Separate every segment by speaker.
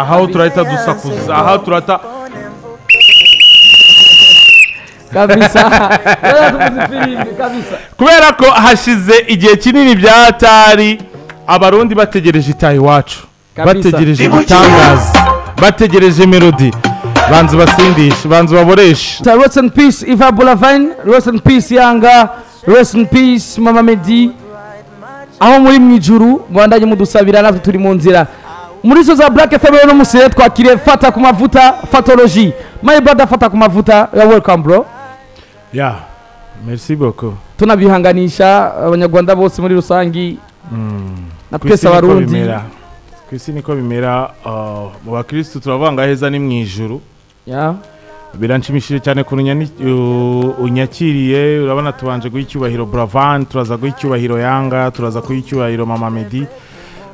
Speaker 1: Ahautraita do Sacuzá. Ahautraita.
Speaker 2: kabisa tuba tuvuze kabisa
Speaker 1: Kubera ko hashize igihe kinini byatari abarundi bategereje itaha iwacu.
Speaker 2: Kabisa.
Speaker 1: Bategereje ibitangaza. Bategereje melody. Banzu basindishe, banzu baboreshe.
Speaker 2: Ta- rest in peace Iva Bolavine rest in peace Yanga rest in peace Mama Medi aho muri mu ijuru ngo bandanye mudusabira natwe turi mu nzira muri zo za Black FM rero no musere twakiriye fata ku mavuta fatology my brother fata ku mavuta you are welcome bro
Speaker 1: Ya. Merci beaucoup.
Speaker 2: tunabihanganisha abanyarwanda bose muri rusangi na twese abarundi
Speaker 1: Ku isi niko bimera ah, mu bakristo turavanga heza ni mu ijuru.
Speaker 2: Yeah.
Speaker 1: biranshimishije cyane ukuntu unyani- u- unyakiriye urabona tubanje guha icyubahiro buravan turaza guha icyubahiro yanga turaza guha icyubahiro mama medi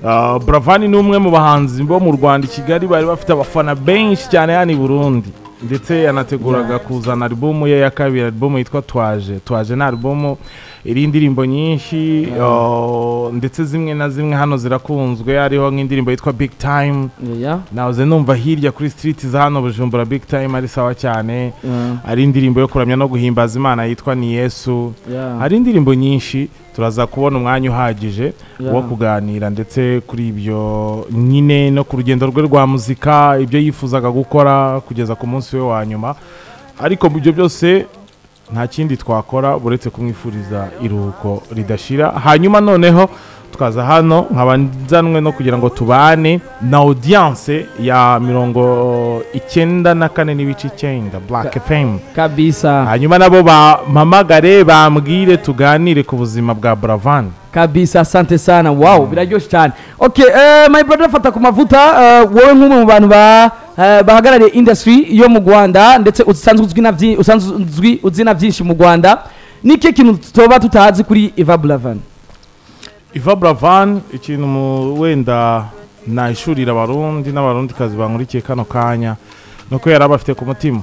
Speaker 1: Ah, buravan ni umwe mu bahanzi bo mu rwanda i kigali bari bafite abafana benshi cyane hano i burundi ndetse yanateguraga kuzana alubumu ye ya kabiri alubumu yitwa twaje twaje ni alubumu iriho indirimbo nyinshi ah, ndetse zimwe na zimwe hano zirakunzwe hariho nk'indirimbo yitwa big time
Speaker 2: Yeah.
Speaker 1: nahoze numva hirya kuri street za hano bujumbura big time ari sawa cyane
Speaker 2: Yeah.
Speaker 1: hari indirimbo yo kuramya no guhimbaza imana yitwa ni yesu
Speaker 2: Yeah.
Speaker 1: hari indirimbo nyinshi turaza kubona umwanya uhagije
Speaker 2: Yeah.
Speaker 1: wo kuganira ndetse kuri ibyo nyine no ku rugendo rwe rwa muzika ibyo yifuzaga gukora kugeza ku munsi we wa nyuma ariko ibyo byose nta kindi twakora uretse kumwifuriza iruhuko ridashira hanyuma noneho tukaza hano nkaba nzanwe no kugira ngo tubane na audience ya mirongo icyenda na kane n'ibice icyenda black fm
Speaker 2: kabisa
Speaker 1: hanyuma nabo bampamagare bambwire tuganire ku buzima bwa buravan
Speaker 2: kabisa asante sana wow biraryoshye cyane okay eh, my brother fata ku mavuta eh, wowe nk'umwe mu bantu ba eh, bahagarariye industry yo mu Rwanda ndetse usanzwe uzwi na byinshi usanzwe uzwi uzi na byinshi mu Rwanda niki kintu tutoba tutazi kuri Eva Blavan
Speaker 1: iva buravan ikintu mu- wenda nahishurira abarundi n'abarundikazi bankurikiye kano kanya ni uko yari abafite ku mutima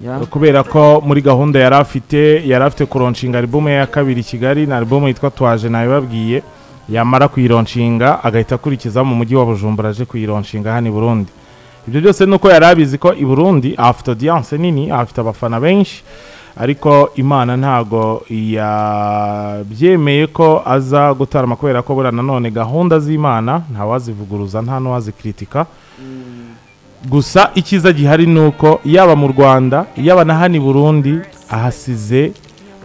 Speaker 2: yeah.
Speaker 1: kubera ko muri gahunda yari afite yari afite kuronshinga alubumu ye ya kabiri i kigali na alubumu yitwa twaje nabibabwiye yamara kuyironshinga agahita akurikiza mu mujyi wa bujumbura aje kuyironshinga hano i burundi ibyo byose ni uko yari abizi ko i burundi ahafite audience nini ahafite abafana benshi ariko imana ntago yabyemeye ko aza gutarama kubera ko buriya nanone gahunda z'imana ntawazivuguruza nta n'uwazikritika gusa icyiza gihari ni uko yaba mu rwanda yaba na hano i burundi ahasize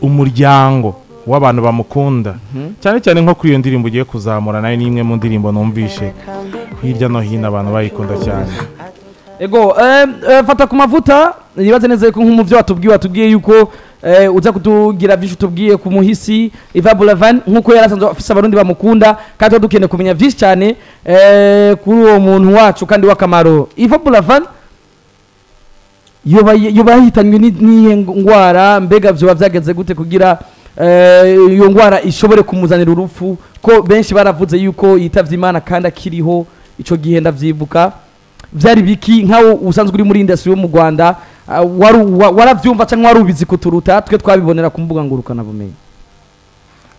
Speaker 1: umuryango w'abantu bamukunda cyane cyane nko kuri iyo ndirimbo ugiye kuzamura nayo ni imwe mu ndirimbo numvishe hirya no hino abantu bayikunda cyane
Speaker 2: ego eh, eh, fata ku mavuta nibaze neza yuko nk'umuvyo watubwiye watubwiye yuko eh, uza kutugira byinshi utubwiye ku muhisi Eva Boulavan nk'uko yari asanzwe afise abarundi bamukunda kandi tuba dukeneye kumenya byinshi cyane eh, kuri uwo muntu wacu kandi w'akamaro Eva Boulavan yoba yoba yahitanywe ni- n'iyihe ndwara mbega vyoba vyagenze gute kugira eh, iyo ndwara ishobore kumuzanira urupfu ko benshi baravuze yuko yitavye imana kandi akiriho ico gihe ndavyibuka byari biki nkawe usanzwe uri muri industry yo mu Rwanda ah, wari wa- waravyumva cyangwa wari ubizi kuturuta twe twabibonera ku mbuga ngurukana bumenyi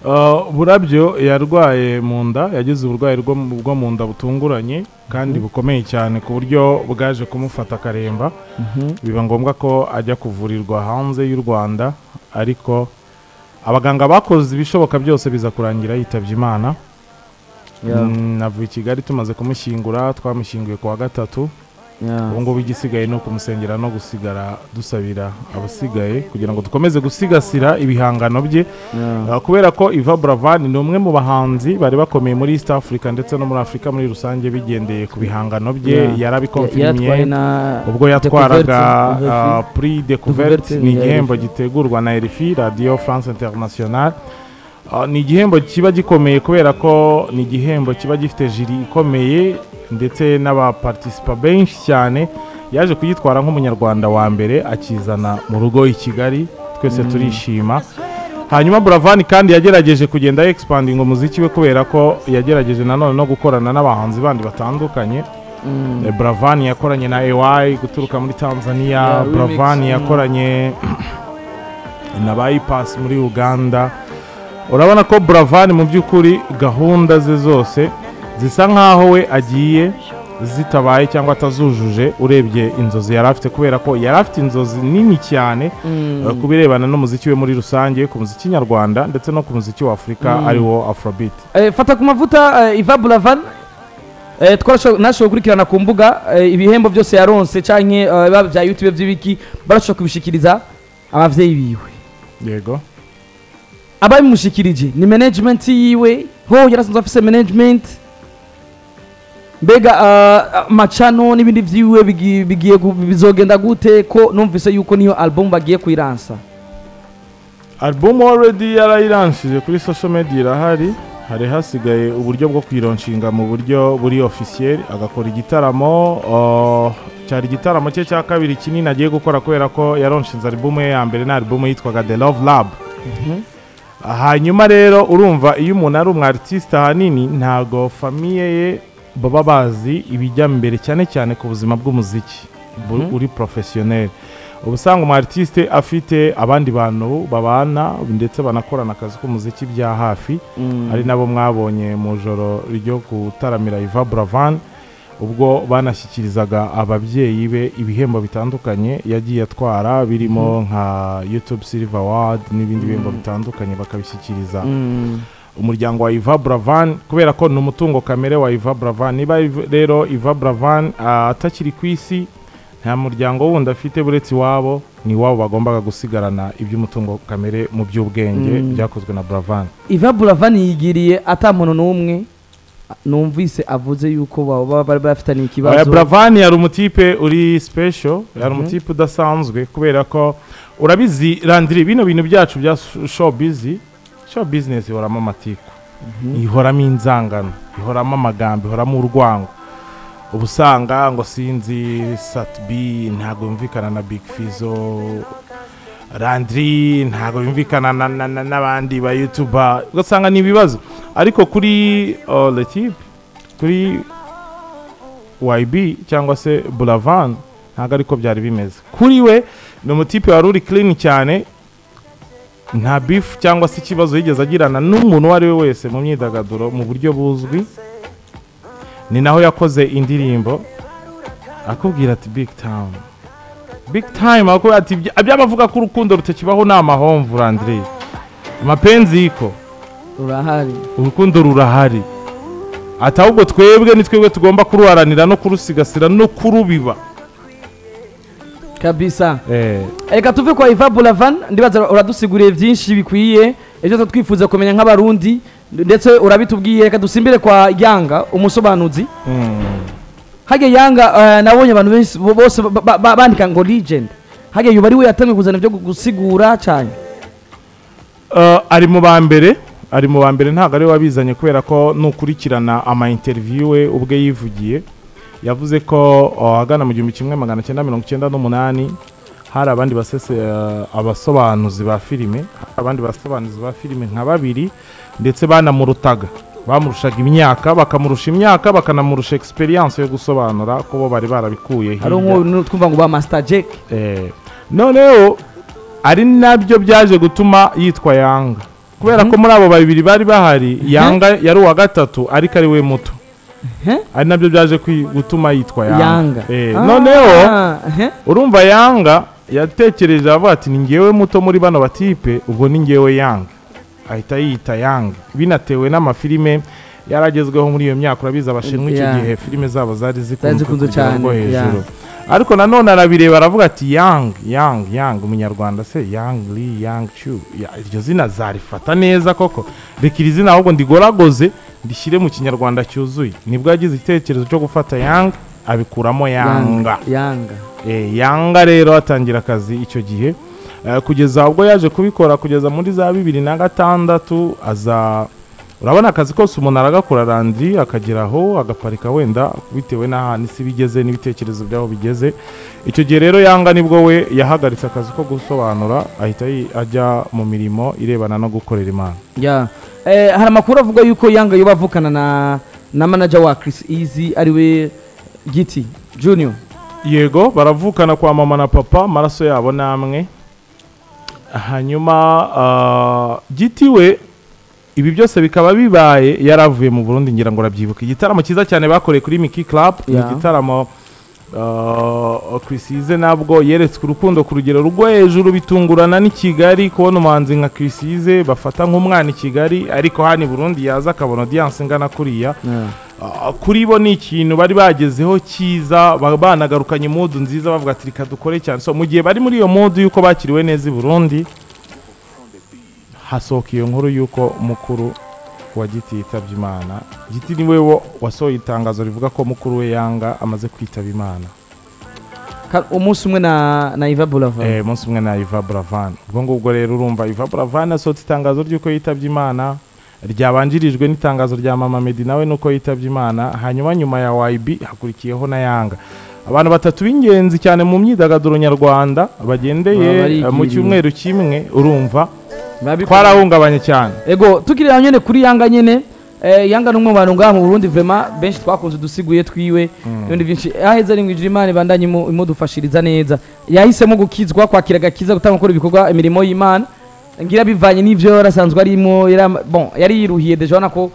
Speaker 1: Uh, burabyo yarwaye mu nda yagize uburwayi bwo mu- bwo mu nda butunguranye kandi bukomeye cyane ku buryo bwaje kumufata akaremba biba ngombwa ko ajya kuvurirwa hanze y'u rwanda ariko abaganga bakoze ibishoboka byose biza kurangira yitabye imana Mm, navuye i kigali tumaze kumushyingura twamushyinguye ku wa gatatu ubu ngubu igisigaye ni ukumusengera no gusigara dusabira abasigaye kugira ngo dukomeze gusigasira ibihangano bye Uh, kubera ko Iva Buravan ni umwe mu bahanzi bari bakomeye muri East Africa ndetse no muri Afurika muri rusange bigendeye ku bihangano bye
Speaker 2: Yeah. Yaratwaye
Speaker 1: yarabikonfirmiye
Speaker 2: na
Speaker 1: ubwo yatwaraga
Speaker 2: Découverte,
Speaker 1: uh, Prix Découverte
Speaker 2: Découverte
Speaker 1: ni
Speaker 2: ya
Speaker 1: igihembo
Speaker 2: RFI.
Speaker 1: gitegurwa na RFI Radio France International Uh, ni igihembo kiba gikomeye kubera ko ni igihembo kiba gifite jiri ikomeye ndetse n'abapartisipa benshi cyane yaje kuyitwara nk'umunyarwanda wa mbere akizana mu rugo i kigali twese turishima hanyuma buravani kandi yagerageje kugenda yegisipadinga umuziki we kubera ko yagerageje nanone no gukorana n'abahanzi bandi batandukanye Eh, buravani yakoranye na ewayi guturuka muri tanzania
Speaker 2: Yeah, remix,
Speaker 1: buravani
Speaker 2: mm.
Speaker 1: yakoranye na bayipasi muri uganda urabona ko buravani mu by'ukuri gahunda ze zose zisa nk'aho we agiye zitabaye cyangwa atazujuje urebye inzozi yari afite kubera ko yari afite inzozi nini cyane eh, ku birebana n'umuziki we muri rusange ku muziki nyarwanda ndetse no ku muziki wa afurika ariwo afrobeat
Speaker 2: Eh, fata ku mavuta eh, Iva Buravan eh, twarasho- nashoboye gukurikirana ku mbuga eh, ibihembo byose yaronse canke eh, biba bya YouTube by'ibiki barashobora kubishikiriza abavyeyi biwe
Speaker 1: yego
Speaker 2: ababimushikirije ni management yiwe ho yarasanzwe afise management mbega ah, amacano n'ibindi vyiwe bigi- bigiye gu- bizogenda gute ko numvise yuko niyo album bagiye kuyiransa
Speaker 1: album already yarayiranshije kuri social media irahari hari hasigaye uburyo bwo kuyironshinga mu buryo buri officiel agakora igitaramo uh, cyari igitaramo cye cya kabiri kinini agiye gukora kubera ko yaronshinze album ye ya mbere na album yitwaga The Love Lab hanyuma rero urumva iyo umuntu ari umu artiste ahanini ntago famiye ye baba bazi ibijya mbere cyane cyane ku buzima bw'umuziki bu- uri professionnel uba usanga umu artiste afite abandi bantu babana ndetse banakorana akazi k'umuziki bya hafi ari nabo mwabonye mu ijoro ryo gutaramira Iva Buravan ubwo banashyikirizaga ababyeyi be ibihembo bitandukanye yagiye atwara birimo nka YouTube Silver Award n'ibindi bihembo bitandukanye bakabishyikiriza umuryango wa Iva Buravan kubera ko ni umutungo kamere wa Iva Buravan niba Iv- rero Iva Buravan ah, atakiri ku isi nta muryango wundi afite buretse iwabo ni iwabo bagombaga gusigarana iby'umutungo kamere mu by'ubwenge byakozwe na Buravan
Speaker 2: Iva Buravan yigiriye atamuntu n'umwe numvise avuze yuko baba bari bafitanye
Speaker 1: Oya,
Speaker 2: ikibazo
Speaker 1: Buravan yari umutipe uri special yari umutipe udasanzwe kubera ko urabizi randiri bino bintu byacu bya show busy show business ihoramo amatiku ihoramo inzangano ihoramo amagambo ihoramo urwango uba usanga ngo sinzi satbi ntabwo yumvikana na big fizo randiri ntabwo yumvikana na- na- na- n'abandi ba yutuba ugasanga ni ibibazo ariko kuri uh, letipe kuri YB cyangwa se Buravan ntabwo ariko byari bimeze kuri we ni umutipe wari uri clean cyane nta beef cyangwa se ikibazo yigeze agirana n'umuntu uwo ari we wese mu myidagaduro mu buryo buzwi ni naho yakoze indirimbo akubwira ati big town big time akubwira ati "Ibya- iby'abavuga ko urukundo rutakibaho ni amahomvu randire amapenzi yiko
Speaker 2: urahari
Speaker 1: urukundo rurahari ati ahubwo twebwe ni twebwe tugomba kuruharanira no kurusigasira no kurubiba
Speaker 2: kabisa
Speaker 1: eh,
Speaker 2: reka tuve kwa Iva Buravan ndibaza uradusiguriye byinshi bikwiye ejo tuba twifuza kumenya nk'abarundi ndetse urabitubwiye reka dusimbire kwa Yanga umusobanuzi
Speaker 1: mm.
Speaker 2: hage Yanga eh, nabonye abantu benshi bo- bose ba- ba- ba- bandika ngo legend hage yuba ari we yatangiye kuzana ibyo gusigura cyane
Speaker 1: Uh, ari mu ba mbere ari mu ba mbere ntabwo ari we wabizanye kubera ko nukurikirana ama interview we ubwe yivugiye yavuze ko uh, ahagana mu gihumbi kimwe magana cyenda mirongo icyenda n'umunani hari abandi basese uh, abasobanuzi ba filime hari abandi basobanuzi ba filime nka babiri ndetse banamurutaga bamurushaga imyaka bakamurusha imyaka bakanamurusha experience yo gusobanura ko bo bari barabikuye
Speaker 2: hari
Speaker 1: hirya.
Speaker 2: umwe twumva ngo ba Master Jack
Speaker 1: Eh, noneho ari nabyo byaje gutuma yitwa yanga kubera ko muri abo babiri bari bahari yanga yari uwa gatatu ariko ari we muto
Speaker 2: Mhm.
Speaker 1: ari nabyo byaje kwi- gutuma yitwa yanga
Speaker 2: Yanga
Speaker 1: Eh,
Speaker 2: Ah,
Speaker 1: noneho
Speaker 2: eh.
Speaker 1: urumva yanga yatekereje avuga ati ni ngewe muto muri bano batipe ubwo ni ngewe yanga ahita yiyita yanga binatewe n'amafilime yaragezweho muri iyo myaka urabizi abashinwa icyo
Speaker 2: Yeah.
Speaker 1: gihe filime zabo zari
Speaker 2: Zari
Speaker 1: zikunzwe ku
Speaker 2: zikunzwe
Speaker 1: rugero rwo
Speaker 2: cyane,
Speaker 1: hejuru ariko nanone arabireba aravuga ati yang yang yang umunyarwanda se yang li yang chu Ya, iryo zina zarifata neza koko reka iri zina ahubwo ndigoragoze ndishyire mu kinyarwanda cyuzuye nibwo yagize igitekerezo cyo gufata yang abikuramo yanga
Speaker 2: Yanga
Speaker 1: Eh, yanga rero atangira akazi icyo gihe Eh, kugeza ubwo yaje kubikora kugeza muri za bibiri na gatandatu aza urabona akazi kose umuntu aragakora randi akageraho agaparika wenda bitewe n'ahantu isi bigeze n'ibitekerezo by'aho bigeze icyo gihe rero yanga nibwo we yahagaritse akazi ko gusobanura ahita yi- ajya mu mirimo irebana no gukorera imana
Speaker 2: Ya. Eh, hari amakuru avuga yuko Yanga yoba avukana na na manager wa Chris Easy ariwe Giti Junior.
Speaker 1: yego baravukana kwa mama na papa amaraso yabo namwe hanyuma ah, giti we ibi byose bikaba bibaye yaravuye mu burundi ngira ngo arabyibuka igitaramo cyiza cyane bakoreye kuri miki club ni
Speaker 2: Yeah.
Speaker 1: igitaramo uh, Chrissize nabwo yeretswe urukundo ku rugero rwo hejuru bitungurana n'i kigali kubona umuhanzi nka Chrissize bafata nk'umwana i kigali ariko hano i burundi yaza akabona audience ingana kuriya
Speaker 2: Yeah.
Speaker 1: Ah, kuri bo ni ikintu bari bagezeho cyiza ba- banagarukanye modu nziza bavuga ati reka dukore cyane so mu gihe bari muri iyo modu y'uko bakiriwe neza i burundi hasohoka iyo nkuru y'uko mukuru wa giti yitabye imana giti ni we wo wasohoye itangazo rivuga ko mukuru we yanga amaze kwitaba imana
Speaker 2: Ka- umunsi umwe na na Iva Boulevard
Speaker 1: eh, munsi umwe na Iva Buravan ubwo ngubwo rero urumva Iva Buravan asohotse itangazo ry'uko yitabye imana ryabanjirijwe n'itangazo rya Mama Medi nawe nuko yitabye imana hanyuma nyuma ya YB hakurikiyeho na Yanga abantu batatu b'ingenzi cyane mu myidagaduro nyarwanda
Speaker 2: Baba
Speaker 1: bagendeye eh, mu
Speaker 2: barigiriye.
Speaker 1: cyumweru kimwe urumva
Speaker 2: Babikora.
Speaker 1: twarahungabanye cyane
Speaker 2: ego tukirira nyene kuri yanga nyene eh, yanga numwe mu bantu ngaha mu Burundi vraiment benshi twakunze dusiguriye twiwe ibindi byinshi aheza ari mwijuru imana ibandanye imu- imudufashiriza neza yahisemo gukizwa kwakira agakiza gutanga gukora ibikorwa imirimo y'imana ngira bivanye n'ivyo yari asanzwe arimo yari ama- bon yari yiruhiye deja ubona ko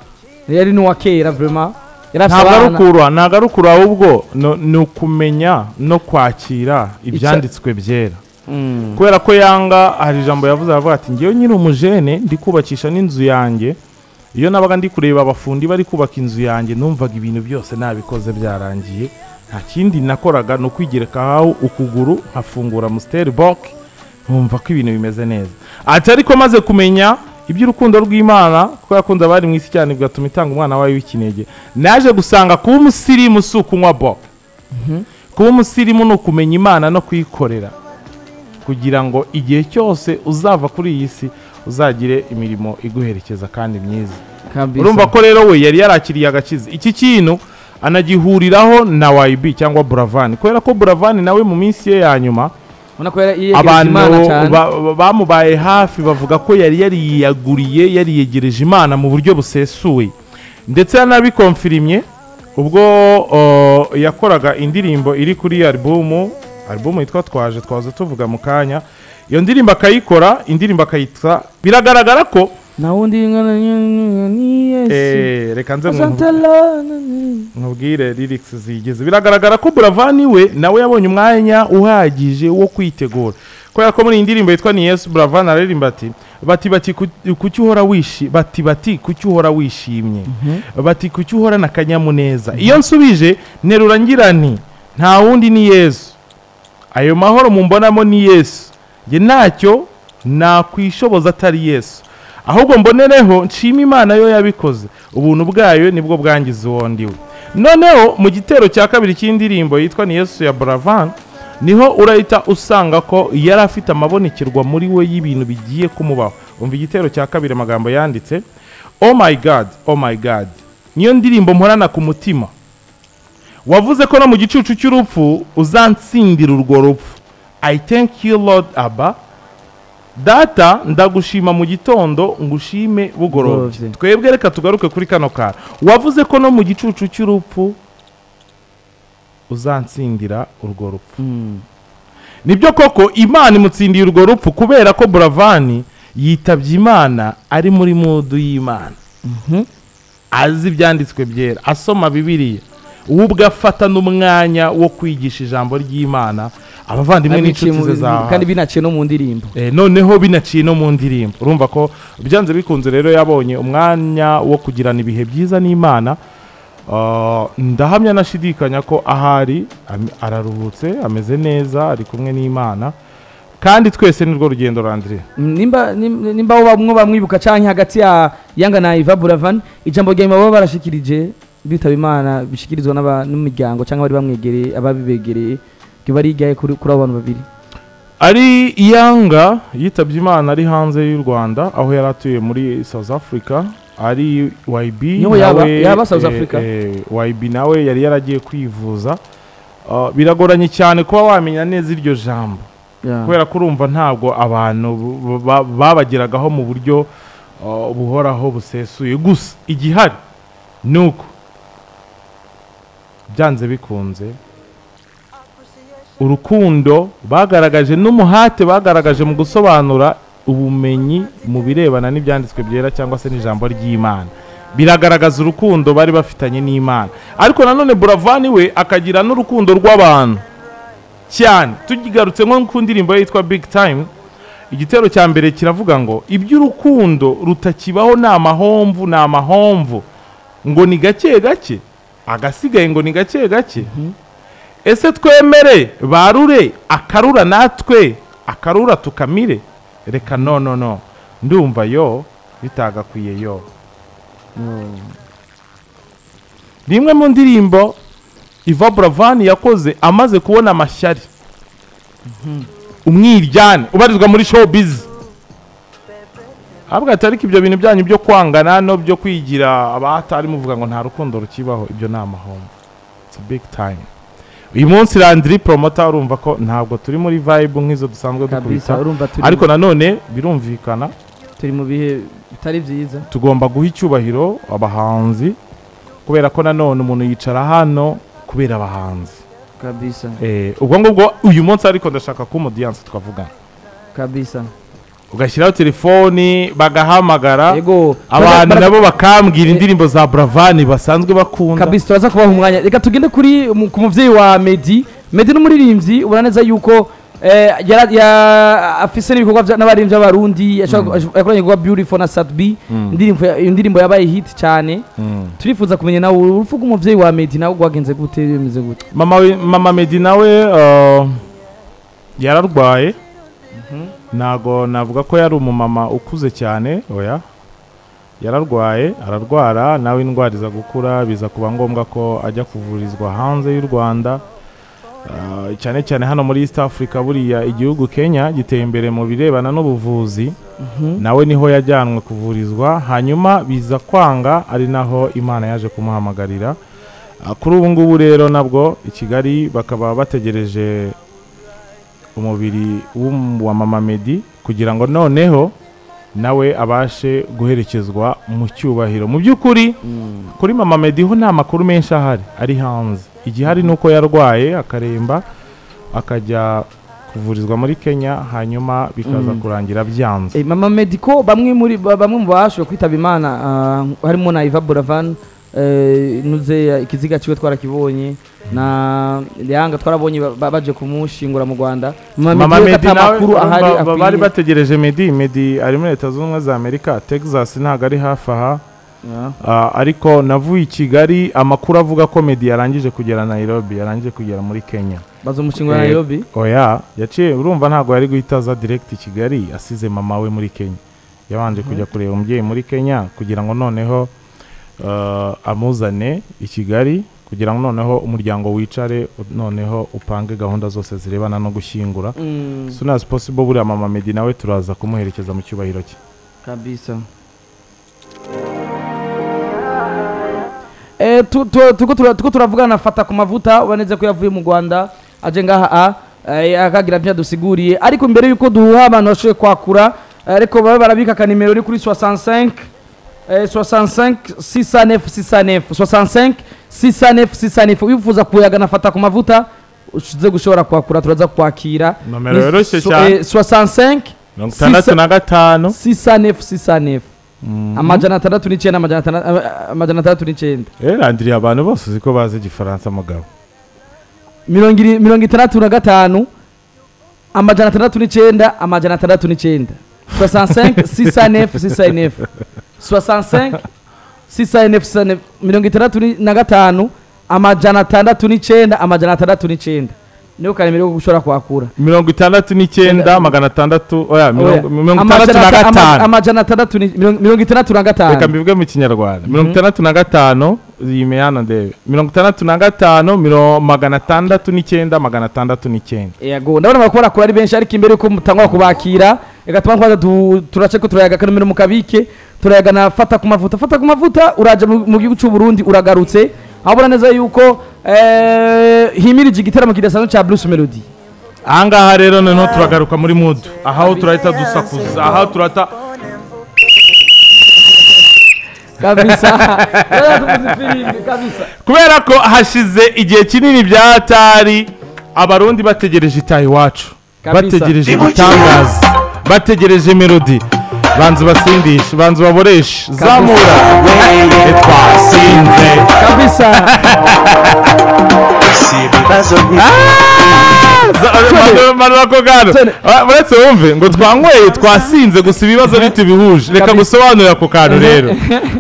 Speaker 2: yari n'uwa kera vraiment yari afise
Speaker 1: ntabwo ari
Speaker 2: abana
Speaker 1: ukurura ntabwo ari ukurura ahubwo no- ni ukumenya no kwakira ibyanditswe byera
Speaker 2: Mm.
Speaker 1: kubera ko yanga hari ijambo yavuze aravuga ati ngewe nyiri umujene ndi kubakisha n'inzu yange iyo nabaga ndi kureba abafundi bari kubaka inzu yange numvaga ibintu byose nabikoze byarangiye nta kindi nakoraga ni ukwigereka aho ukuguru nkafungura musiteri boke nkumva ko ibintu bimeze neza ati ariko maze kumenya iby'urukundo rw'imana kuko yakunda abari mu isi cyane bigatuma itanga umwana wayo w'ikinege naje gusanga kuba umusirimu si ukunywa boke kuba umusirimu ni ukumenya imana no kuyikorera kugira ngo igihe cyose uzava kuri iyi si uzagire imirimo iguherekeza kandi myiza
Speaker 2: kabisa.
Speaker 1: urumva ko rero we yari yarakiriye agakiza iki kintu anagihuriraho na YB cyangwa Buravan kubera ko Buravan nawe mu minsi ye ya nyuma
Speaker 2: ubona ko yari yegereje
Speaker 1: abantu
Speaker 2: imana cyane
Speaker 1: ba- ba- bamubaye hafi bavuga ko yari yariyaguriye yariyegereje imana mu buryo busesuye ndetse yanabikomfirimye ubwo uh, yakoraga indirimbo iri kuri alubumu alubumu yitwa twaje twaza tuvuga mu kanya iyo ndirimbo akayikora indirimbo akayitwa biragaragara ko
Speaker 2: na wundi ngana ni Yesu
Speaker 1: eh, reka nze mu-
Speaker 2: Asante Lord.
Speaker 1: nkubwire lyrics zigeze biragaragara ko Buravan we nawe yabonye umwanya uhagije wo kwitegura kubera ko muri iyi ndirimbo yitwa ni Yesu Buravan aririmba ati bati bati ku- kuki uhora wishi bati bati kuki uhora wishimye bati kuki uhorana akanyamuneza iyo nsubije nterura ngira nti nta wundi ni Yesu ayo mahoro mumbonamo ni Yesu njye ntacyo nakwishoboza atari Yesu ahubwo mbonereho nshima Imana yo yabikoze ubuntu bwayo nibwo bwangiza uwo ndiwe noneho mu gitero cya kabiri cy'indirimbo yitwa ni Yesu ya Buravan niho urahita usanga ko yari afite amabonekerwa muri we y'ibintu bigiye kumubaho umva igitero cya kabiri amagambo yanditse oh my god oh my god niyo ndirimbo mporana ku mutima wavuze ko no mu gicucu cy'urupfu uzansindira urwo rupfu i thank you lord abba data ndagushima mu gitondo ngushime bugorobye
Speaker 2: Bugorobye.
Speaker 1: twebwe reka tugaruke kuri kano kara wavuze ko no mu gicucu cy'urupfu uzansindira urwo rupfu nibyo koko imana imutsindiye urwo rupfu kubera ko buravani yitabye imana ari muri mudu y'imana azi ibyanditswe byera asoma bibiriya we ubwo afatana umwanya wo kwigisha ijambo ry'imana abavandimwe
Speaker 2: Abiciye mu-
Speaker 1: n'inshuti ze za
Speaker 2: kandi binaciye no mu ndirimbo
Speaker 1: Eh, noneho binaciye no mu ndirimbo urumva ko byanze bikunze rero yabonye umwanya wo kugirana ibihe byiza n'imana Ah, ndahamya nashidikanya ko ahari am- araruhutse ameze neza ari kumwe n'imana kandi twese nirwo rugendo randire
Speaker 2: Mm, nimba nim- nimba bo bamwe bamwibuka canke hagati ya yanga na Iva Buravan ijambo rya nyuma baba barashikirije bitaba imana bishikirizwa n'aba- n'umuryango canke bari bamwegereye ababibegereye riba rigaye kuri kuri abo bantu babiri
Speaker 1: ari yanga yitabye imana ari hanze y'u rwanda aho yari atuye muri south africa ari yb
Speaker 2: Niho yaba- yaba South Africa?
Speaker 1: yb nawe yari yaragiye kwivuza Ah, biragoranye cyane kuba wamenya neza iryo jambo kubera ko urumva ntabwo abantu bu- ba- babageragaho mu buryo uh, buhoraho busesuye gusa igihari ni uko byanze bikunze urukundo bagaragaje n'umuhate bagaragaje mu gusobanura ubumenyi mu birebana n'ibyanditswe byera cyangwa se n'ijambo ry'imana biragaragaza urukundo bari bafitanye n'imana ariko nanone buravani we akagira n'urukundo rw'abantu cyane tugarutse nko ku ndirimbo yitwa big time igitero cya mbere kiravuga ngo iby'urukundo rutakibaho ni amahomvu ni amahomvu ngo ni gake gake agasigaye ngo ni gake gake ese twemere barure akarura natwe akarura tukamire reka no no no ndumva yo bitagakwiye yo ni imwe mu ndirimbo iva buravani yakoze amaze kubona amashyari umwiryane ubarizwa muri showbiz ahabwa ati ariko ibyo bintu byanyu byo kwangana no byo kwigira abahatari muvuga ngo nta rukundo rukibaho ibyo ni amahombo it's a big time uyu munsi landry promota urumva ko ntabwo turi muri vibe nk'izo dusanzwe
Speaker 2: kabisa
Speaker 1: dukubita
Speaker 2: urumva turi
Speaker 1: ariko nanone birumvikana
Speaker 2: turi mu bihe bitari byiza
Speaker 1: tugomba guha icyubahiro abahanzi kubera ko nanone umuntu yicara hano kubera abahanzi
Speaker 2: kabisa
Speaker 1: Eh, ubwo ngubwo uyu munsi ariko ndashaka ko umudiyanse twavugana
Speaker 2: kabisa
Speaker 1: ugashyiraho telefoni bagahamagara
Speaker 2: yego
Speaker 1: abantu
Speaker 2: Bara-
Speaker 1: nabo bakambwira indirimbo za buravani basanzwe bakunda
Speaker 2: kabisa turaza kubaha umwanya reka tugende kuri umu- ku mubyeyi wa medi medi ni umuririmbyi ubona neza yuko eh, yara- ya- afise n'ibikorwa bya- n'abaririmbyi b'abarundi yashobora- yakoranye ibikorwa beautiful na satbi indirimbo ya- iyo ndirimbo yabaye hit cyane
Speaker 1: Mm.
Speaker 2: turifuza kumenya nawe urupfu rw'umubyeyi wa medi nawe rwagenze gute bimeze gute
Speaker 1: mama we- mama medi nawe eh, yararwaye ntago navuga ko yari umumama ukuze cyane oya yararwaye ararwara nawe indwara iza gukura biza kuba ngombwa ko ajya kuvurizwa hanze y'u rwanda Eh, cyane cyane hano muri east africa buriya igihugu kenya giteye imbere mu birebana n'ubuvuzi nawe niho yajyanwe kuvurizwa hanyuma biza kwanga ari naho imana yaje kumuhamagarira Ah, kuri ubu ngubu rero nabwo i kigali bakaba bategereje umubiri w'um- wa mama medi kugira ngo noneho nawe abashe guherekezwa mu cyubahiro mu by'ukuri kuri mama medi ho nta makuru menshi ahari ari hanze igihari ni uko yarwaye akaremba akajya kuvurizwa muri kenya hanyuma bikaza kurangira byanze
Speaker 2: Eh, mama medi ko bamwe muri ba- bamwe mu bashoboye kwitaba imana ah, harimo na iva buravan eh, nuze ikiziga kiwe twarakibonye na yanga twarabonye ba- ba- baje kumushingura mu rwanda
Speaker 1: mama
Speaker 2: we
Speaker 1: medi
Speaker 2: ata
Speaker 1: nawe
Speaker 2: makuru
Speaker 1: ba-
Speaker 2: ahari
Speaker 1: ba- bari
Speaker 2: akwiye.
Speaker 1: bategereje medi medi ari muri leta zunze ubumwe za amerika texas ntabwo ari hafi aha
Speaker 2: Yeah.
Speaker 1: Ah, ariko navuye i kigali amakuru avuga ko medi yarangije kugera nairobi yarangije kugera muri kenya
Speaker 2: bazomushingura na
Speaker 1: Eh,
Speaker 2: nairobi
Speaker 1: oya yaciye urumva ntabwo yari guhita aza direct i kigali asize mama we muri kenya yabanje kujya kureba umubyeyi muri kenya kugira ngo noneho ah, amuzane i kigali kugira ngo noneho umuryango wicare noneho upange gahunda zose zirebana no gushyingura
Speaker 2: Mm,
Speaker 1: soon as possible buriya mama medi nawe turaza kumuherekeza mu cyubahiro cye
Speaker 2: kabisa Eh, tu- tu- tuko tura- tuko turavugana fata ku mavuta ubaneze ko yavuye mu rwanda aje ngaha a eh, akagira bya dusiguriye ariko mbere yuko duha abantu bashoboye kwakura eh, ariko babe barabika akanimero uri kuri 65 eh, 65 69 69 65 69 69 wifuza kuyagana fata ku mavuta uze gushobora kwakura turaza kwakira
Speaker 1: Nomero
Speaker 2: Ni
Speaker 1: yoroshye
Speaker 2: so-
Speaker 1: cyane.
Speaker 2: eh, 65
Speaker 1: mirongo itandatu na gatanu
Speaker 2: sisanefu sisanefu amajana atandatu n'icyenda amajana atandatu- ama- amajana atandatu n'icyenda
Speaker 1: erandiriye abantu bose uzi ko bazi igifaransa mugabo
Speaker 2: mirongo iri- mirongo itandatu na gatanu amajana atandatu n'icyenda amajana atandatu n'icyenda 65 sisanefu sisanefu 65 sisanefu sisanefu mirongo itandatu ni- na gatanu amajana atandatu n'icyenda amajana atandatu n'icyenda niyo karemera ko ushobora kuhakura
Speaker 1: mirongo itandatu n'icyenda magana atandatu oya mirongo
Speaker 2: Oya.
Speaker 1: mirongo
Speaker 2: Amajana
Speaker 1: itandatu na
Speaker 2: ata- ama-
Speaker 1: gatanu
Speaker 2: amajana atandatu ni- mirongo mirongo itandatu na
Speaker 1: reka
Speaker 2: gatanu
Speaker 1: mbivuge mu kinyarwanda mirongo itandatu na gatanu yime hano ndebe mirongo itandatu na gatanu miro- magana atandatu n'icyenda magana atandatu n'icyenda
Speaker 2: yego ndabona bakora kuri ari benshi ariko imbere yuko mutangwa kubakira reka tubanze kubanza tu- turace ko turayaga akanomero mu kabike turayaga na fata ku mavuta fata ku mavuta uraje mu mu gihugu cy'u Burundi uragarutse habura neza yuko eh, himirije igitaramo kidasanzwe cya Bruce Melody
Speaker 1: aha ngaha rero noneho turagaruka muri mudu aho turahita dusakuza aho turata
Speaker 2: kabisa Bwana tuvuze ifirimbi, kabisa
Speaker 1: kubera ko hashize igihe kinini byatari abarundi bategereje itaha iwacu
Speaker 2: Kabisa.
Speaker 1: bategereje igitangaza bategereje melodi banza ubasindishe banza ubaboreshe zamura ntitwasinze
Speaker 2: kabisa
Speaker 3: si ibibazo
Speaker 1: manura ko gano
Speaker 2: Tone.
Speaker 1: Ah, uretse wumve ngo twanyweye twasinze gusa ibibazo ntitubihuje reka
Speaker 2: Kabisa.
Speaker 1: gusobanurira ako kantu rero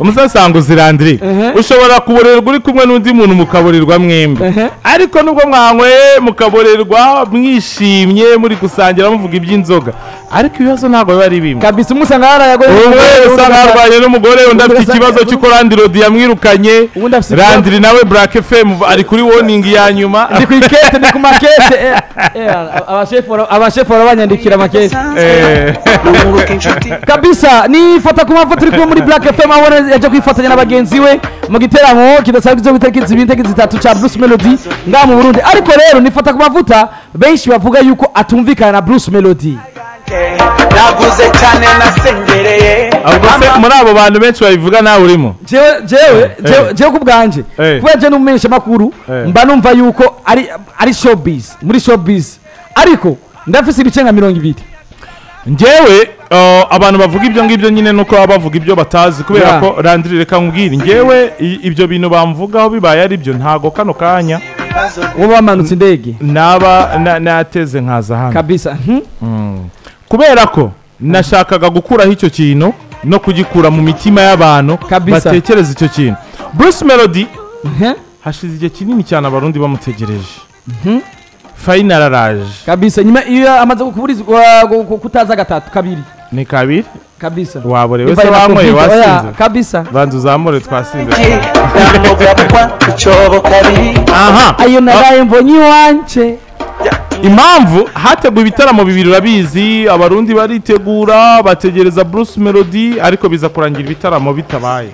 Speaker 1: umusasanga uzirandire ushobora kuborerwa uri kumwe n'undi muntu mukaborerwa mwembi ariko nubwo mwanyweye mukaborerwa mwishimye muri gusangira muvuga iby'inzoga ariko ibibazo ntabwo biba ari bimwe
Speaker 2: kabisa umwe usanga yarayagoye
Speaker 1: umwe usa nkarwanye n'umugore undi afite
Speaker 2: ugasanga-
Speaker 1: ikibazo cy'uko randi rodi yamwirukanye
Speaker 2: Ubundi afite ikibazo.
Speaker 1: randiri nawe burake femu ari kuri woningi ya nyuma
Speaker 2: ndi ku ikete ndi ku makete eh, eh, abashefu bara- abashefu barabanyandikira amakete
Speaker 1: Eh.
Speaker 3: nunguka inshuti
Speaker 2: kabisa nifata ku mpamvu turi kumwe muri black fm aho ubona yaje kwifatanya na bagenzi we mu giteramo kidasanzwe cyo gutariki zibiri itariki zitatu cya bruce melody ngaha mu burundi ariko rero nifata ku mavuta benshi bavuga yuko atumvikana na bruce melody
Speaker 3: naguze cyane nasengereye
Speaker 1: ahubwo se muri abo bantu benshi babivuga nawe urimo
Speaker 2: jewe jewe jewe
Speaker 1: Eh.
Speaker 2: jewe ku bwanjye
Speaker 1: Eh.
Speaker 2: kubera jewe n'umumenyesha makuru
Speaker 1: Eh.
Speaker 2: mba numva yuko ari ari showbiz muri showbiz ariko ndafise ibice nka mirongo ibiri
Speaker 1: ngewe uh, abantu bavuga ibyo ngibyo nyine nuko baba bavuga ibyo batazi kubera
Speaker 2: Ya.
Speaker 1: ko randiri reka nkubwire ngewe i- ibyo bintu bamvugaho bibaye ari byo ntago kano kanya
Speaker 2: uwo bamanutse indege
Speaker 1: naba na- nateze nkaza hano
Speaker 2: kabisa mhm.
Speaker 1: kubera ko nashakaga gukuraho icyo kintu no kugikura mu mitima y'abantu
Speaker 2: Kabisa.
Speaker 1: batekereza icyo kintu Bruce Melody
Speaker 2: Mhm.
Speaker 1: hashize igihe kinini cyane abarundi bamutegereje final araje
Speaker 2: kabisa nyuma iyo amaze kuburizwa gu- gu- kutaza gatatu kabiri
Speaker 1: ni kabiri
Speaker 2: kabisa
Speaker 1: waborewe se
Speaker 2: Imva ina
Speaker 1: banyweye
Speaker 2: computer, oya,
Speaker 1: wasinze
Speaker 2: kabisa
Speaker 1: banza uzamure twasinze
Speaker 3: namugabwa icyobo kabiri
Speaker 1: aha
Speaker 2: ayo naraye mbonye iwanje
Speaker 1: impamvu hateguwe ibitaramo bibiri urabizi abarundi baritegura bategereza bruce melody ariko biza kurangira ibitaramo bitabaye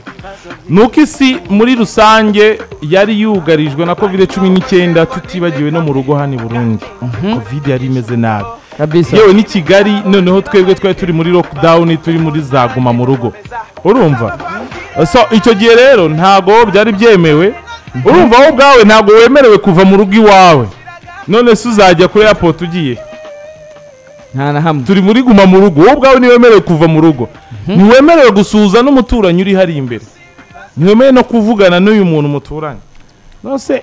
Speaker 1: nuko isi muri rusange yari yugarijwe na covid cumi n'icyenda tutibagiwe no mu rugo hano i burundi covid yari imeze nabi
Speaker 2: kabisa
Speaker 1: yewe ni kigali noneho twebwe twari turi muri lockdown turi muri zaguma mu rugo urumva so icyo gihe rero ntago byari byemewe urumva wowe ubwawe ntago wemerewe kuva mu rugo iwawe none se uzajya kuri airport ugiye
Speaker 2: nta na hamwe
Speaker 1: turi muri guma mu rugo wowe ubwawe ntiwemerewe kuva mu rugo ntiwemerewe gusuhuza n'umuturanyi uri hari imbere ntiwemerewe no kuvugana n'uyu muntu muturanye nose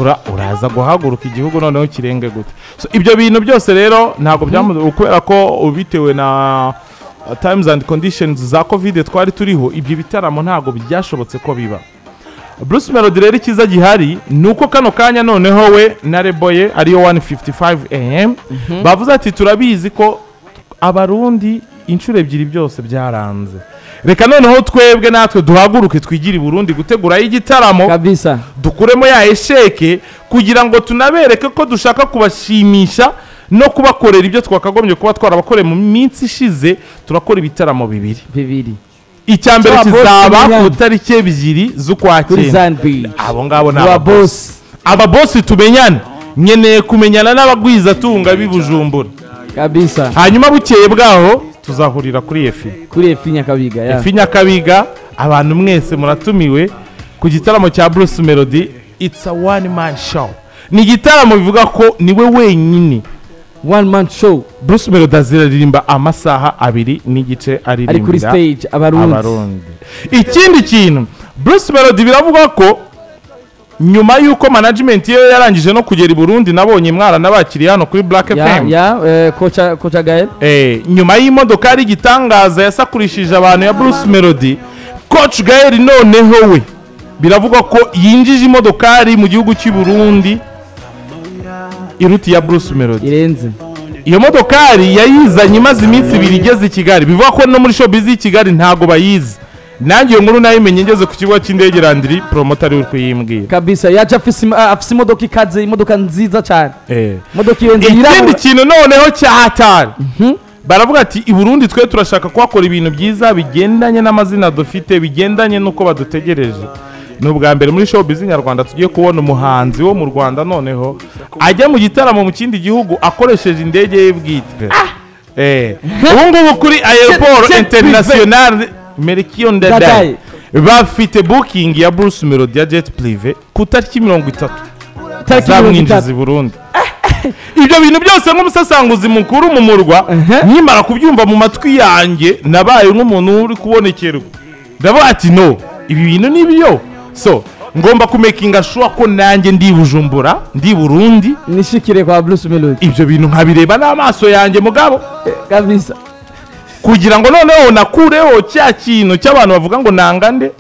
Speaker 1: ura uraza guhaguruka igihugu noneho kirenge gute so, ibyo bintu byose rero ntabwo byamu kubera ko bitewe na uh, times and conditions za covid twari turiho ibyo bitaramo ntabwo byashobotse ko biba Bruce Melody rero icyiza gihari ni uko kano kanya noneho we na Reboye ariyo 155 am bavuze ati turabizi ko abarundi inshuro ebyiri byose byaranze reka noneho twebwe natwe duhaguruke twigire i Burundi gutegurayo igitaramo
Speaker 2: kabisa
Speaker 1: dukuremo ya esheke kugira ngo tunabereke ko dushaka kubashimisha no kubakorera ibyo twakagombye kuba twarabakoreye mu minsi ishize turakora ibitaramo bibiri
Speaker 2: bibiri
Speaker 1: icya mbere
Speaker 2: Cya Boston
Speaker 1: kizaba ku
Speaker 2: Nyanza.
Speaker 1: tariki ebyiri z'ukwa
Speaker 2: kuri
Speaker 1: cyenda
Speaker 2: zan beach
Speaker 1: abo ngabo ni
Speaker 2: wa
Speaker 1: ababosi
Speaker 2: bosi
Speaker 1: ababosi tumenyane nkeneye kumenyana n'abagwizatunga b'i bujumbura
Speaker 2: kabisa
Speaker 1: hanyuma bukeye bwaho tuzahurira kuri efi
Speaker 2: kuri efi nyakabiga ya
Speaker 1: efi nyakabiga abantu mwese muratumiwe ku gitaramo cya bruce melody it's a one man show ni igitaramo bivuga ko niwe wenyine
Speaker 2: one man show
Speaker 1: bruce melody aziraririmba amasaha abiri n'igice aririmbira
Speaker 2: ari kuri stage abarundi
Speaker 1: abarundi ikindi kintu bruce melody biravugwa ko nyuma y'uko management ye yarangije no kugera i burundi nabonye mwana n'abakiriya hano kuri black
Speaker 2: ya
Speaker 1: fm
Speaker 2: ya eh, koca koca gael
Speaker 1: Eh, nyuma y'imodoka ari igitangaza yasakurishije abantu ya Bruce Melody Coach Gael noneho we biravugwa ko yinjije imodokari mu gihugu cy'i Burundi iruti ya Bruce Melody
Speaker 2: irenze
Speaker 1: iyo modokari yayizanye imaze iminsi ibiri igeze i Kigali bivuga ko no muri showbiz y'i Kigali ntago bayizi nanjye iyo nkuru nayimenye ngeze ku kibuga cy'indege Landry promoter ari we uri kuyimbwira
Speaker 2: kabisa yaje afise im- ah, afise imodoka ikaze imodoka nziza cyane
Speaker 1: eh.
Speaker 2: imodoka irenze
Speaker 1: ikindi
Speaker 2: yirabura
Speaker 1: kintu noneho cyahatari baravuga ati i burundi twe turashaka kuhakora ibintu byiza bigendanye n'amazina dufite bigendanye n'uko badutegereje ni ubwa mbere muri showbiz nyarwanda tugiye kubona umuhanzi wo mu rwanda noneho ajya mu gitaramo mu kindi gihugu akoresheje indege ye bwite Eh, ubu ngubu kuri aeroport
Speaker 2: c'est
Speaker 1: international merikiyo ndadaye
Speaker 2: Ndadaye.
Speaker 1: bafite booking ya bruce melody ya jet prive ku tariki mirongo itatu
Speaker 2: tariki mirongo
Speaker 1: azamwinjiza
Speaker 2: itatu
Speaker 1: i burundi ibyo bintu byose nk'umusasanguzi mukuru mu murwa
Speaker 2: Ehe.
Speaker 1: nkimara kubyumva mu matwi yanjye nabaye nk'umuntu uri kubonekerwa ndavuga ati no ibi bintu ni byo so ngomba kumekinga shuwa ko nanjye ndi i bujumbura ndi i burundi
Speaker 2: nishikire kwa bruce melody
Speaker 1: ibyo bintu nkabireba n'amaso yanjye mugabo
Speaker 2: kabisa
Speaker 1: kugira ngo noneho nakureho cya kintu cy'abantu bavuga ngo nangande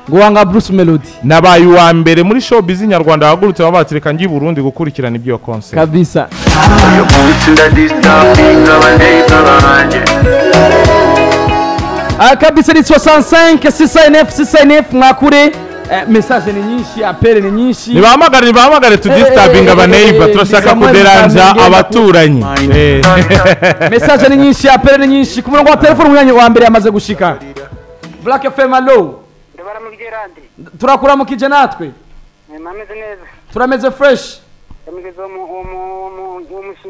Speaker 2: ngo wanga bruce melody
Speaker 1: nabaye uwa mbere muri showbiz nyarwanda wahagurutse babatse reka njye i burundi gukurikirana ibyo konseri
Speaker 2: kabisa Ah, kabisa ni 65 69 69 mwakure Eh, message ni nyinshi apere ni nyinshi
Speaker 1: nibahamagare nibahamagare tudisitabinga
Speaker 2: Eh, eh,
Speaker 1: abaneiba
Speaker 2: eh,
Speaker 1: turashaka
Speaker 2: nizamwe
Speaker 1: kuderanja
Speaker 2: nizamwe
Speaker 1: abaturanyi Eh,
Speaker 2: message ni nyinshi apere ni nyinshi ku murongo wa telefone umwanya wa mbere yamaze gushika black fm allo
Speaker 4: ndabara mu byerandi
Speaker 2: turakuramukije natwe
Speaker 4: mwameze neza
Speaker 2: turameze fresh
Speaker 4: yamugeze w'umushyitsi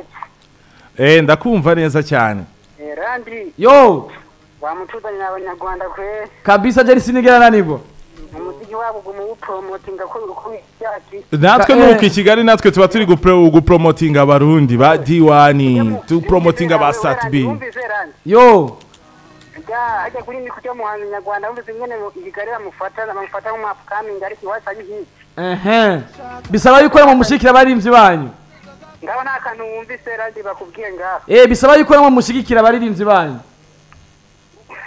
Speaker 1: eh ndakumva neza cyane
Speaker 4: Eh, randi
Speaker 2: yo
Speaker 4: wamucuzanye n'abanyarwanda kwe
Speaker 2: kabisa jeri sinigera nanibwo
Speaker 4: umuziki wabo ugumu wupromotinga ko uko yaki
Speaker 1: natwe
Speaker 2: Ka-
Speaker 1: nuko
Speaker 2: eh.
Speaker 1: i kigali natwe tuba turi gupro- gupromotinga abarundi ba diwani tupromotinga ba satibi
Speaker 4: wumvise randi
Speaker 2: yo
Speaker 4: ga ajya kuri mikuru y'umuhanzi nyarwanda wumvise nyene igikari bamufata bamufata nk'umupfukaminga ariko iwacu ari hiki
Speaker 2: ehe bisaba yuko namwe mushigikira abaririmbyi banyu
Speaker 4: ngabo nta kantu wumvise randi bakubwiye ngaho
Speaker 2: eh bisaba yuko namwe mushigikira abaririmbyi banyu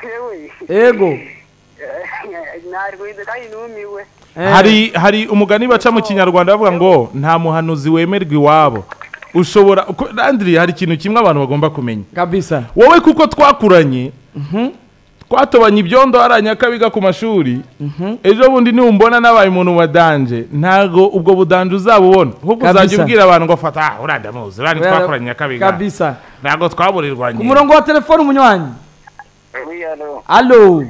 Speaker 4: yewe
Speaker 2: ego
Speaker 4: narwize kandi numiwe
Speaker 2: Eh,
Speaker 1: hari hari umugani baca mu kinyarwanda bavuga ngo nta muhanuzi wemerwa iwabo ushobora uko- Landry, hari ikintu kimwe abantu bagomba kumenya
Speaker 2: kabisa
Speaker 1: wowe kuko twakuranye twatobanye ibyondo hariya nyakabiga ku mashuri ejo bundi niwumbona nabaye umuntu wa danje ntago ubwo budanje uzabubona ahubwo
Speaker 2: Kabisa.
Speaker 1: uzajya ubwira abantu ngo fata ah uriya ndamuzi uriya ntitwakoranye nyakabiga
Speaker 2: kabisa
Speaker 1: ntago twaburirwanye
Speaker 2: ku murongo wa telefone umunywanyi
Speaker 5: Wiyalo,
Speaker 2: allo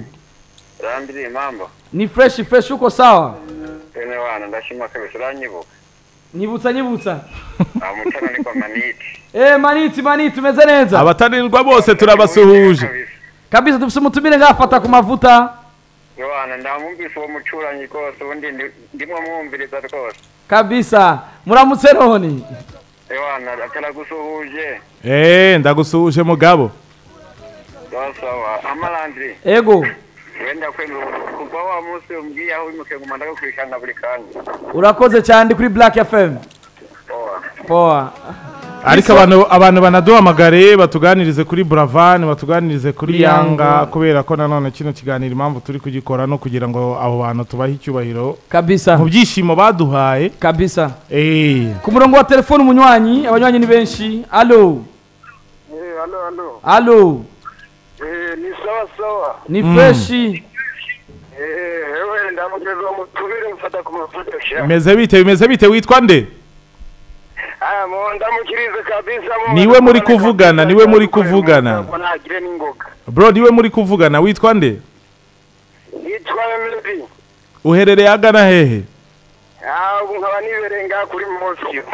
Speaker 5: randiri mambo.
Speaker 2: ni fresh fresh uko sawa
Speaker 5: Ene wana ndashima kabisa uranyibuka.
Speaker 2: nyibutsa nyibutsa
Speaker 5: Amutana niko maniti.
Speaker 2: eh maniti maniti umeze neza
Speaker 1: abatarirwa bose turabasuhuje
Speaker 5: Kabisa.
Speaker 2: kabisa dufise umutumire ngafata ku mavuta
Speaker 5: Yo wana ndamwumvise uwo mucuranyi rwose ubundi ndi- ndimo mwumviriza rwose.
Speaker 2: kabisa muramutse none
Speaker 5: Yo wana ataragusuhuje.
Speaker 1: eee ndagusuhuje mugabo
Speaker 5: Dasawa. Amarandiri
Speaker 2: ego
Speaker 5: wenda kwemera kuva wa munsi umbwiye aho wimuke ngo mandaga kwishana buri kanya.
Speaker 2: urakoze cyane ndi kuri black fm
Speaker 5: Owa.
Speaker 2: poa
Speaker 1: ariko abantu abantu banaduhamagare batuganirize kuri buravan batuganirize kuri
Speaker 2: Yango.
Speaker 1: yanga kubera ko nanone kino kiganiro impamvu turi kugikora no kugira ngo abo bantu tubahe icyubahiro
Speaker 2: kabisa
Speaker 1: mu byishimo baduhaye
Speaker 2: kabisa
Speaker 1: eee
Speaker 2: ku murongo wa telefone umunywanyi abanywanyi ni benshi allo
Speaker 5: Eh alo alo.
Speaker 2: allo
Speaker 5: Eh ni sawa sawa.
Speaker 2: ni fresh
Speaker 5: Eh hewe ndamugeza mutubire mfata ku mafuta sha.
Speaker 1: bimeze bite bimeze bite witwa nde
Speaker 5: Ah mo ndamukirize kabisa mo.
Speaker 1: Niwe muri kuvugana, niwe muri kuvugana.
Speaker 5: Ngo ntagire n'ingoga.
Speaker 1: bro niwe muri kuvugana witwa nde
Speaker 5: yitwa melody
Speaker 1: uherereye agana hehe
Speaker 5: aho nkaba nibereye ngaha kuri mosiyo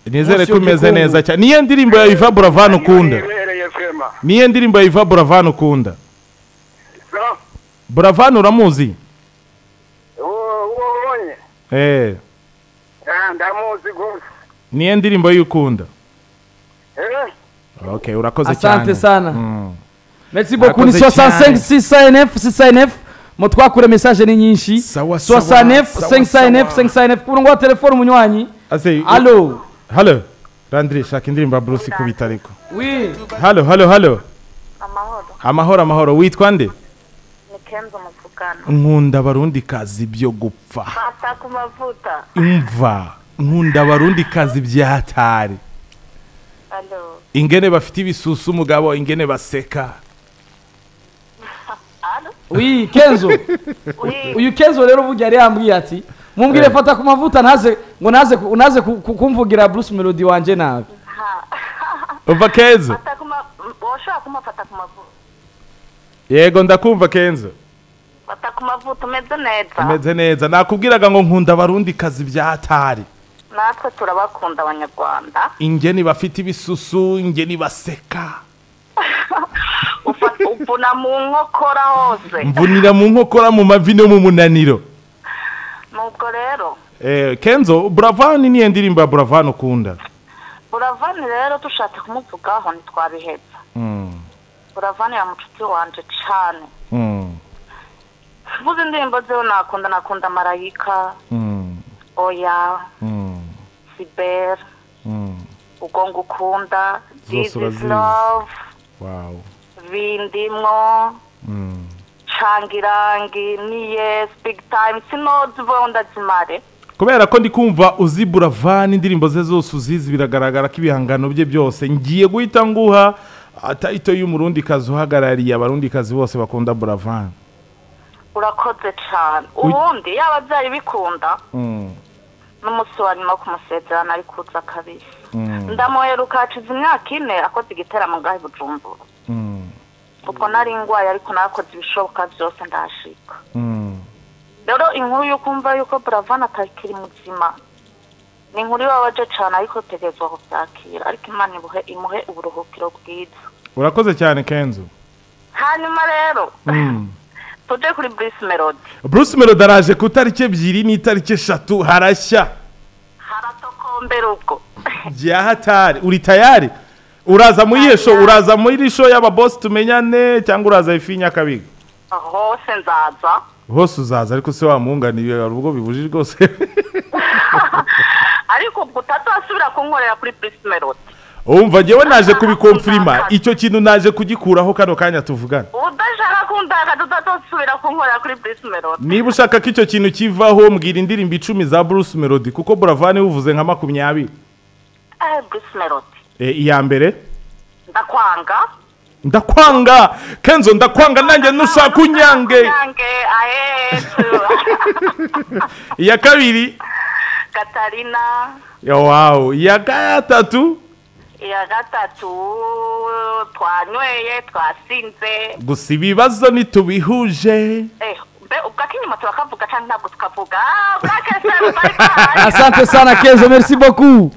Speaker 1: nizere
Speaker 2: Munsi
Speaker 1: ko umeze
Speaker 2: y'ubukungu.
Speaker 1: neza cyane niyo ndirimbo ya iva buravan ukunda
Speaker 5: nibereye fema
Speaker 1: niyo ndirimbo ya iva buravan ukunda
Speaker 5: so
Speaker 1: buravan uramuzi
Speaker 5: uwo uwo ubonye
Speaker 1: eee
Speaker 5: Ah, ndamuzi gusa
Speaker 1: niyo ndirimbo y'ukunda
Speaker 5: Eh,
Speaker 1: okay urakoze cyane
Speaker 2: Asante sana.
Speaker 1: Mm.
Speaker 2: merci beaucoup ni
Speaker 1: Murakoze
Speaker 2: 65
Speaker 1: cyane.
Speaker 2: 609 609 mutwakure message ni nyinshi
Speaker 1: Sawa,
Speaker 2: 69
Speaker 1: sawa, sawa,
Speaker 2: 509
Speaker 1: sawa.
Speaker 2: 509 ku murongo wa telefone umunywanyi
Speaker 1: Ase-
Speaker 2: allo
Speaker 1: Halo. Landry shaka indirimbo ya Bruce ikubita ariko.
Speaker 2: oui
Speaker 1: Halo, halo, halo.
Speaker 6: amahoro
Speaker 1: Amahoro, amahoro. Witwa nde?
Speaker 6: ni kenzo umuvugano
Speaker 1: Nkunda abarundi kazi byo gupfa.
Speaker 6: fata ku mavuta
Speaker 1: Imva. Nkunda abarundi kazi byahatari.
Speaker 6: alo
Speaker 1: Ingene bafite ibisusu mugabo, ingene baseka.
Speaker 2: oui kenzo
Speaker 6: uri
Speaker 2: uyu kenzo rero burya yari yambwiye ati mumbwire
Speaker 1: Eh.
Speaker 2: fata ku mavuta ntaze ngo naze ku- naze ku- ku- kumvugira bruce melody wanje nawe
Speaker 1: Umva Kenzo.
Speaker 6: fata ku ma woshobora kumufata ku mavuta
Speaker 1: Yego ndakumva Kenzo.
Speaker 6: fata ku mavuta umeze neza
Speaker 1: Ameze neza. Nakubwiraga ngo nkunda abarundi kazi byahatari.
Speaker 6: natwe turabakunda abanyarwanda
Speaker 1: Ingene bafite ibisusu, ingene baseka.
Speaker 6: Ufa- upfuna mu nkokora hose
Speaker 1: Mvunira mu nkokora mu mavi no mu munaniro.
Speaker 6: nubwo rero
Speaker 1: Eh, Kenzo, Buravan niyo ndirimbo ya Buravan ukunda.
Speaker 6: buravani rero dushatse kumuvugaho ntitwabiheza
Speaker 1: Mm,
Speaker 6: buravani ya mucuti wanje cane
Speaker 1: mm,
Speaker 6: mvuze indirimbo ziwe nakunda nakunda marayika
Speaker 1: mm,
Speaker 6: oya
Speaker 1: mm,
Speaker 6: sibera
Speaker 1: mm.
Speaker 6: ubwo ngukunda this is
Speaker 1: urazizi.
Speaker 6: love
Speaker 1: Wow.
Speaker 6: bindimwo
Speaker 1: Mm,
Speaker 6: cangirangi niye big time sinozi bo ndazimare
Speaker 1: kubera ko ndi kumva uzi buravani indirimbo ze zose uzizi biragaragara ko ibihangano bye byose ngiye guhita nguha ah, title y'umurundikazi uhagarariye abarundikazi bose bakunda buravani
Speaker 6: urakoze cane ubundi yaba byari bikunda
Speaker 1: Mm,
Speaker 6: n'umunsi wa nyuma wo kumusezerana ari kuza kabisa
Speaker 1: mm,
Speaker 6: ndamuheruka hacize imyaka ine akoze igiteramo ngaho i bujumbura
Speaker 1: mm,
Speaker 6: ubwo nari ndwaye ariko nakoze ibishoboka byose ndahashika
Speaker 1: mm,
Speaker 6: rero inkuru yo kumva yuko buravana atakiri muzima ni inkuru ibabaje cane ariko tegerezwa kubyakira ariko imana ibuhe imuhe uburuhukiro bwiza
Speaker 1: urakoze cyane kenzo
Speaker 6: hanyuma rero
Speaker 1: Mm.
Speaker 6: tuje kuri bruce melody
Speaker 1: bruce melody araje ku itariki ebyiri n'itariki eshatu harashya
Speaker 6: haratokombera ubwo
Speaker 1: byahatari uri tayari uraza muri iyo sho uraza muri iri sho y'ababosi tumenyane cyangwa uraza ifi nyakabiga
Speaker 6: hose nzaza
Speaker 1: hose uzaza ariko se wamwunganira hari ubwo bibujijwe rwose
Speaker 6: ariko ubwo utazasubira kunkorera kuri bruce melody
Speaker 1: wumva ngewe naje kubikomfirima icyo kintu naje kugikuraho kano kanya tuvugana
Speaker 6: udashaka kundakaza utazasubira kunkorera kuri bruce melody
Speaker 1: niba ushaka ko icyo kintu kivaho mbwira indirimbo icumi za bruce melody kuko buravani buvuze nka makumyabiri
Speaker 6: eh bruce melody
Speaker 1: Eh, iya mbere
Speaker 6: ndakwanga
Speaker 1: ndakwanga kenzo ndakwanga nanjye nushaka unyange
Speaker 6: unyange ahetsu
Speaker 1: iya kabiri
Speaker 6: katarina
Speaker 1: ya wawu iya gatatu
Speaker 6: iya gatatu twanyweye twasinze
Speaker 1: gusa ibibazo ntitubihuje
Speaker 6: eh mbe ubwo akinyuma turakavuga cyangwa ntabwo tukavuga Ah, Black FM bari bahari.
Speaker 2: Asante sana Kenzo, merci beaucoup.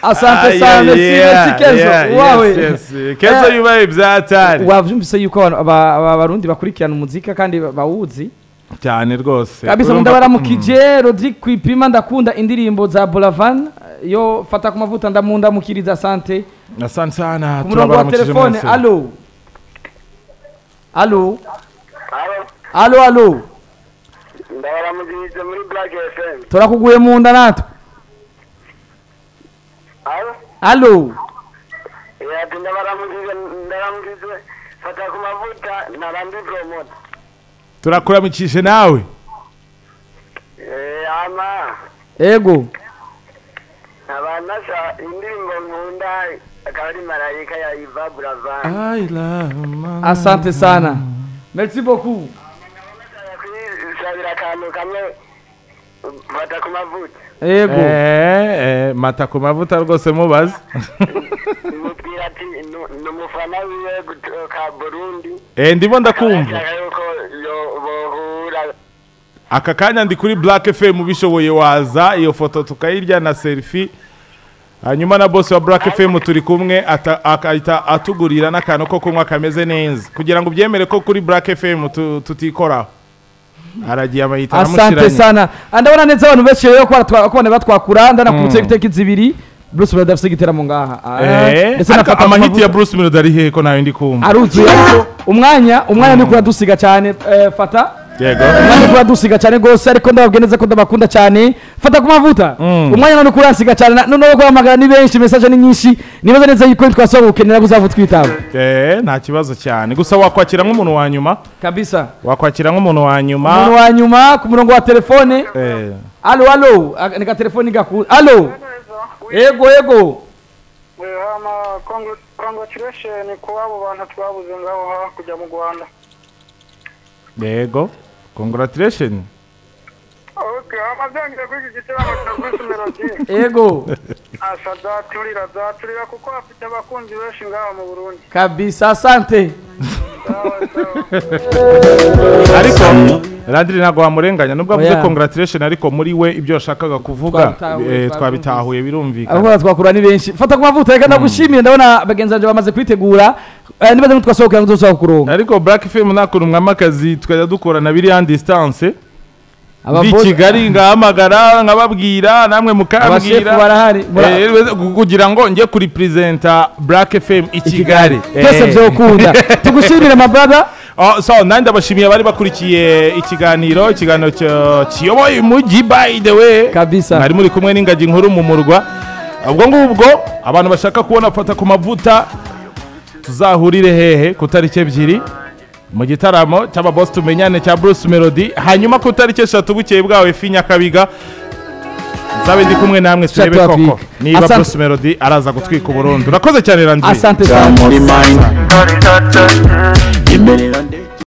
Speaker 2: Asante
Speaker 1: Ah,
Speaker 2: sana,
Speaker 1: yeah,
Speaker 2: merci,
Speaker 1: yeah,
Speaker 2: merci Kenzo.
Speaker 1: yeah, yes,
Speaker 2: Wawe.
Speaker 1: yes, yes. kenzo
Speaker 2: Eh,
Speaker 1: yubaye ibyatari
Speaker 2: wavyumvise yuko abantu- aba- aba- abarundi bakurikirana umuzika kandi ba- bawuzi
Speaker 1: cyane rwose
Speaker 2: kabisa
Speaker 1: Urumva-
Speaker 2: munda baramukije rodrigue kwipima ndakunda indirimbo za buravan yo fata ku mavuta ndamundamukiriza asante
Speaker 1: Mm. asante sana
Speaker 2: ku murongo wa
Speaker 1: turabaramukije
Speaker 2: telefone
Speaker 1: mwese
Speaker 2: alo alo alo alo
Speaker 5: ndabaramugirije muri black fm
Speaker 2: turakuguye munda natwe
Speaker 5: alo
Speaker 2: alo
Speaker 5: yati ndabaramugirije ndabaramugirije fata ku mavuta ntarandi promota
Speaker 1: turakuramukije nawe
Speaker 5: Eh, ama
Speaker 2: ego
Speaker 5: abanasha indirimbo nkunda akaba ari marayika ya iva buravan
Speaker 1: I love my-
Speaker 2: asante sana merci beaucoup
Speaker 5: kwisabira akantu kamwe fata ku mavuta
Speaker 2: ego
Speaker 1: Eh, eh, mata ku mavuta rwose mubaze
Speaker 5: mubwira ati "Nu- ni umufana wiwe guto- ka burundi
Speaker 1: Eh, ndimo ndakumva
Speaker 5: ashaka yuko yo- bohura
Speaker 1: aka kanya ndi kuri black fm ubishoboye waza iyo foto tukayirya na selfie hanyuma na boss wa black fm turi kumwe ata- akahita atugurira n'akantu ko kunywa kameze neza kugira ngo ubyemere ko kuri black fm tu- tutikoraho aragiye abayita
Speaker 2: asante
Speaker 1: aramushyiranye
Speaker 2: sana Ah, ndabona neza abantu benshi rero ko baratwa- ko bana batwakura ndanakubutse ibiteka zibiri bruce brother afite igiteramo ngaha Ah,
Speaker 1: Eh,
Speaker 2: ndetse
Speaker 1: ariko
Speaker 2: nafata ku
Speaker 1: amahiti
Speaker 2: mavuta.
Speaker 1: ya bruce melody ari hehe ko nawe ndi kumva
Speaker 2: aruzuye ariko umwanya umwanya ni kuradusiga cyane eh, fata
Speaker 1: yego
Speaker 2: umwanya ni kuradusiga cyane rwose ariko ndababwiye neza ko ndabakunda cyane fata ku mavuta
Speaker 1: Mm.
Speaker 2: umwanya ni kuransiga cyane na- noneho guhamagara ni benshi mesaje ni nyinshi nibaza neza yuko twasaba gukenera kuzavu twitaba
Speaker 1: Eh, nta kibazo cyane gusa wakwakira nk'umuntu wa nyuma
Speaker 2: kabisa
Speaker 1: wakwakira nk'umuntu wa
Speaker 2: umuntu
Speaker 1: nyuma
Speaker 2: wa nyuma ku murongo wa telefone
Speaker 1: Eh,
Speaker 2: alo alo Aka- ni ka telefone gaku alo yego yego
Speaker 5: ama congratulation ku abo bantu twabuze ngaho hakurya mu rwanda
Speaker 1: yego congratulation
Speaker 5: amazangira kuri iki gitaramo cya bruce melody
Speaker 2: yego
Speaker 5: asa azaturira azaturira kuko afite abakunzi benshi ngaho mu burundi
Speaker 2: kabisa asante
Speaker 5: Sawa, sawa.
Speaker 1: ariko radiri ntabwo wamurenganya nubwo avuze
Speaker 2: Oya.
Speaker 1: congratulation ariko muri we ibyo yashakaga kuvuga
Speaker 2: Twabitahuye,
Speaker 1: eh, twabitahuye
Speaker 2: twabitahuye.
Speaker 1: birumvikana
Speaker 2: abakora twakura ni benshi fata ku mavuta reka ndagushimiye ndabona bagenzi banjye bamaze kwitegura Eh, nibaza ntitwasohokera ngo tuzasohoka kuronka
Speaker 1: ariko black film nta kuntu mwamakazi tukajya dukorana biriya distance ndi
Speaker 2: Abavoze-
Speaker 1: kigali ngahamagara nkababwira namwe
Speaker 2: abashefu
Speaker 1: mukabwira
Speaker 2: barahari mura-
Speaker 1: Eh, kugira ngo njye kuri perezida black fm i kigali
Speaker 2: byose
Speaker 1: Eh.
Speaker 2: byokunda tugushimire mabrada
Speaker 1: Oh, so nanjye abashimiye abari bakurikiye ikiganiro ikiganiro cyo- kiyoboye umujyi by the way
Speaker 2: Kabisa.
Speaker 1: mwari muri kumwe n'ingagi nkuru mu murwa ubwo ngubwo abantu bashaka kubona fata ku mavuta tuzahurire hehe ku tariki ebyiri mu gitaramo cy'ababosi tumenyane cya bruce melody hanyuma ku tariki eshatu bukeye bwawe fi nyakabiga nzabe ndi kumwe namwe turebe
Speaker 2: Shatu
Speaker 1: koko
Speaker 2: Afrique.
Speaker 1: niba
Speaker 2: Asante.
Speaker 1: bruce melody araza gutwika uburundi urakoze cyane randiye
Speaker 2: asante sana
Speaker 7: muri mine imbere ya nde